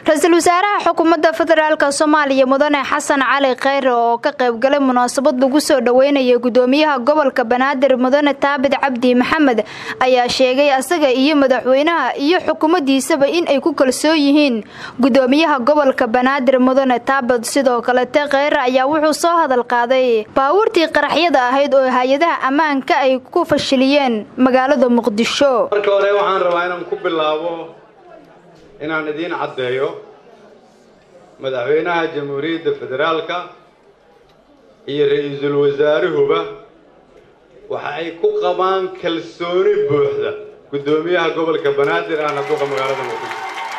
ra-iisul wasaaraha xukuumadda federaalk soomaaliya mudane xasan cali kheyre oo ka qaybgalay munaasabad lagu soo dhaweynaya gudoomiyaha gobolka banaadir mudane taabid cabdi maxamed ayaa sheegay asaga iyo madaxweynaha iyo xukuumaddiisaba in ay ku kalsoon yihiin gudoomiyaha gobolka banaadir mudane taabid sidoo kalete kheyre ayaa wuxuu soo hadal qaaday baabuurtii qaraxyada ahayd oo hay-adaha ammaanka ay ku fashiliyeen magaalada muqdisho marka hore waxaan rabaa inaan ku bilaabo inaan idiin caddeeyo madaxweynaha jamhuuriyadda federaalka iyo ra-iisul wasaaruhuba waxa ay ku qabaan kalsooni buuxda guddoomiyaha gobolka banaadir ahna duqa magaalada muqdisho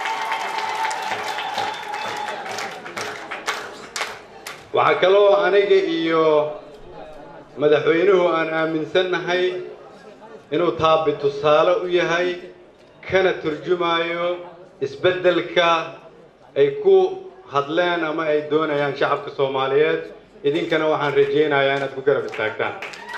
waxaa kaloo aniga iyo madaxweynuhu aan aaminsannahay inuu taabi tusaale u yahay kana turjumaayo isbeddelka ay ku hadleen ama ay doonayaan shacabka soomaaliyeed idinkana waxaan rajaynayaa inaad ku garab istaagtaan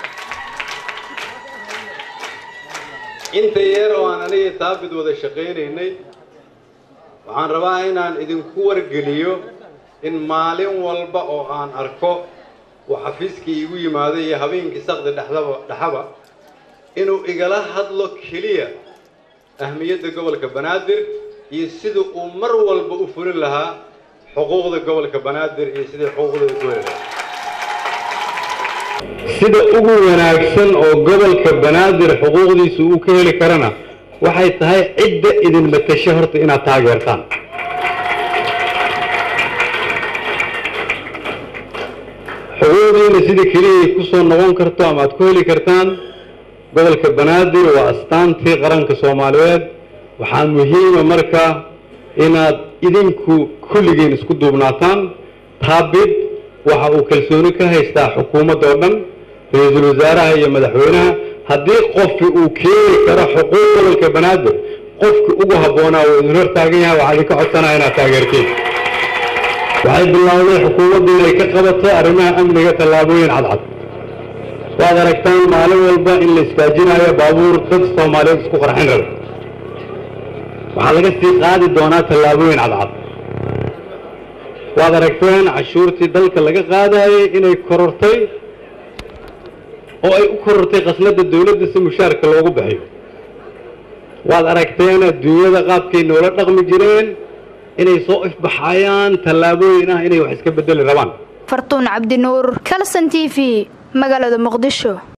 inta yeer oo aan aniga taabid wada shaqaynaynay waxaan rabaa inaan idinku wargeliyo in maalin walba oo aan arko uu xafiiskii iigu yimaaday iyo habeenkii saqdi dhexdaba dhexaba inuu igala hadlo keliya ahmiyadda gobolka banaadir iyo sida uu mar walba u fulin lahaa xuquuqda gobolka banaadir iyo sidai xuquuqdooda ku heli lahaa sida ugu wanaagsan oo gobolka banaadir xuquuqdiisa uu ka heli karana waxay tahay cidda idin matasho horta inaad taageertaan xuquuqdiina sida keliyay ku soo noqon karto ama aad ku heli kartaan gobolka banaadir waa astaantii qaranka soomaaliyeed waxaa muhiima marka inaad idinku kulligiin isku duubnaataan taabid waxa uu kalsooni ka haystaa xukuumadda oo dhan ra-iisul wasaaraha iyo madaxweynaha haddii qofki uu keeni karo xuquuq gobolka banaadir qofki ugu habboonaa uu idin hor taagan yahay waxaa idinka codsanaya inaad taageertiin waxay bilowday xukuumaddu inay ka qabato arrimaha amniga tallaabooyin cadcad waad aragtaan maalin walba in la istaajinayo baabuur dad soomaaliyeed isku qarxin raba waxaa laga sii qaadi doonaa tallaabooyin cadcad waad aragteen cashuurtii dalka laga qaadayay inay korortay oo ay u korortay khasnadda dawladda si mushaarka loogu bixiyo waad aragteen adduunyada qaabkay noola dhaqmi jireen inay soo ifbaxayaan tallaabooyin ah inay wax iska bedeli rabaan fartuun cabdinuur kalson t v magaalada muqdisho